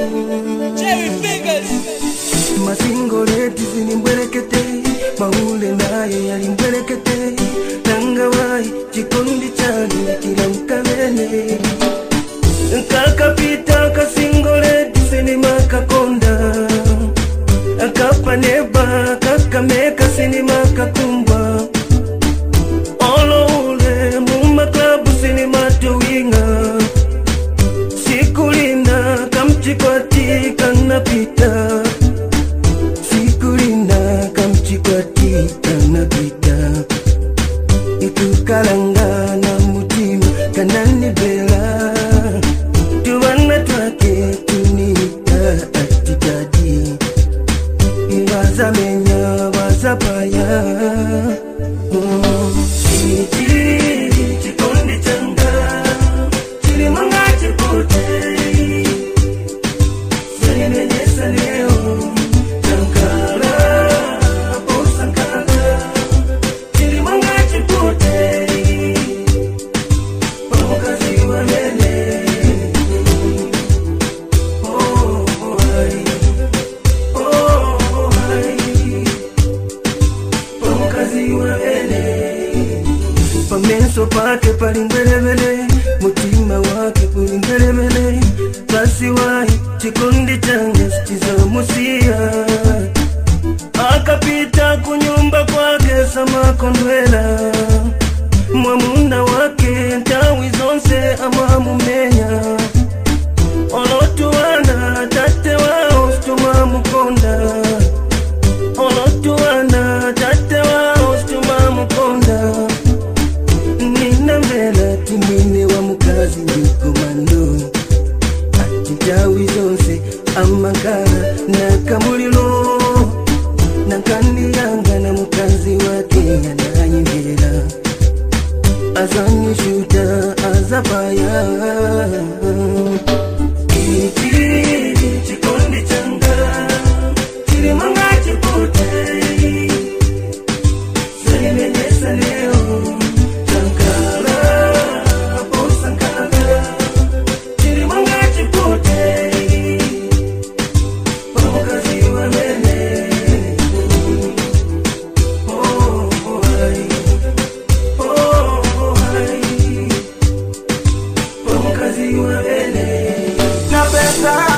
Jerry Fingers. masingoleti zilimbwerekete maule naye yalimbwerekete nangawai chikondi chali kila mkamene kakapita kasingoleti sinima kakonda akapaneba kakameka sinima kakumbwa olo ule mumaklabu sinima towinga sikulina kamchikwati kanapita sikulina kamchikwati kanapita ikukalanga na mutima kananibela tubana twake tunita atitadi ibazamenya bazapaya chikondi changa chilimanga chipute Salimenyesa leo Sankara Oh Sankara Chilimanga chipute Pamukazi wa mene Oh hai Oh hai Pamukazi wa mene Pamenso pake pali mbelebele mutima wake kuli mbelebele basi wahi chikundi change chizomusia akapita kunyumba kwake samakondwela mwamuna wake ntawi zonse amwamumenya olotuwana tate wao situmamukonda olotuwana tate wao situmamukonda nina mbela timwine wa mukazi ndikomando ati ntawi zonse amakala nakamulilo nankandiyanga na mukazi wake yananyivira azanyishuta azapaya Iki chikondi changa chilimanga chipute Salimenyesa leo Sankara Oh Sankara Chilimanga chipute Pamukazi wa mene Oh hai Oh hai Pamukazi wa mene Napenda